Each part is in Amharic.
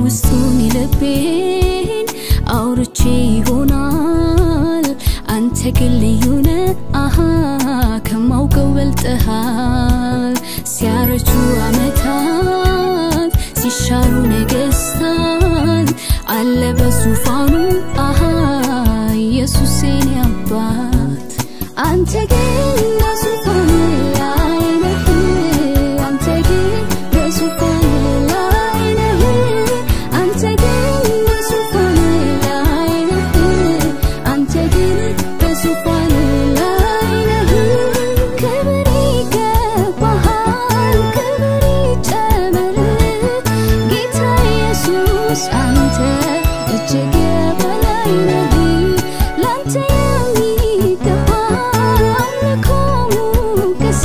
የውስጡን የልቤን አውርቼ ይሆናል አንተ ግን ልዩነ አሃ ከማውቀው በልጠሃል ሲያረጁ አመታት ሲሻሩ ነገስታት አለ በዙፋኑ አሃ ኢየሱስ የኔ አባት አንተ ግን በዙፋን ላይ ነህ አንተ ግን በዙፋን ላይ ነህ አንተ ግን በዙፋን ላይ ነህ አንተ ግን በዙፋን ላይ ነህ ክብር ይገባሃል ክብር ይጨመርልህ ጌታ ኢየሱስ አንተ እጅግ የበላይ ነህ ላንተ የሚገባ አምልኮ ሙገሳ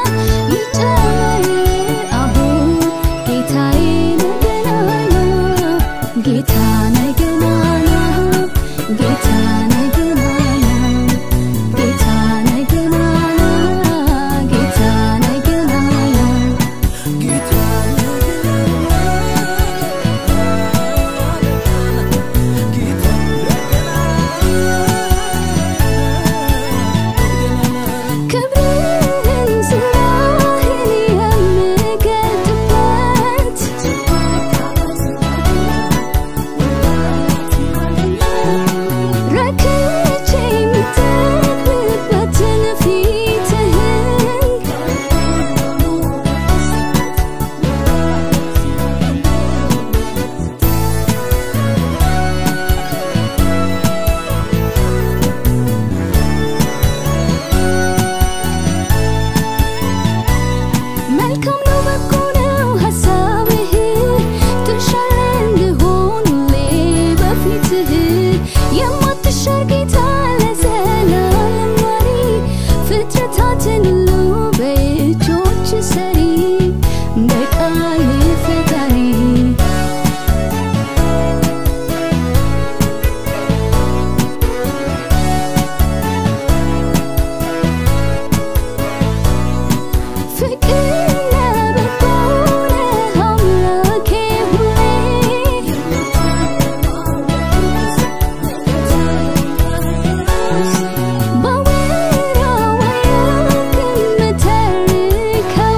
ይጨመርልህ አሁን ጌታዬ ነህ ገናና ጌታ ነህ ገናና ጌታ ነህ ገናና ጌታ ነህ ገናና ጌታ ነህ ገናና ክብርህን ዝናህን የምገልጥበት ረክቼ የምጠግብበትን ፊትህን መልካም ነው በጎ ነው ሀሳብህ ትሻለ እንድሆን ሁሌ በፊትህ የማትሻር ጌታ ለዘላለም መሪ ፍጥረታትን ሁሉ በእጆች ሰሪ በቃል ፈጣሪ ፍቅር ለበጎ ነህ አምላኬ ሁሌ ባወራው የምተርከው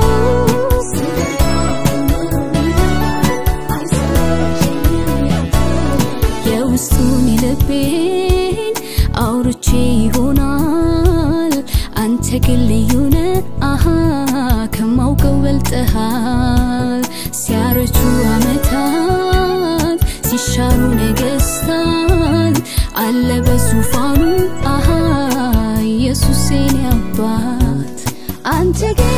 የውስጡን የልቤን አውርቼ ይሆናል አንተ ግን ልዩነ አሃ ከማውቀው በልጠሃል ሲያረጁ አመታት ሲሻሩ ነገስታት አለ በዙፋኑ አሃ ኢየሱስ የኔ አባት አንተ ግን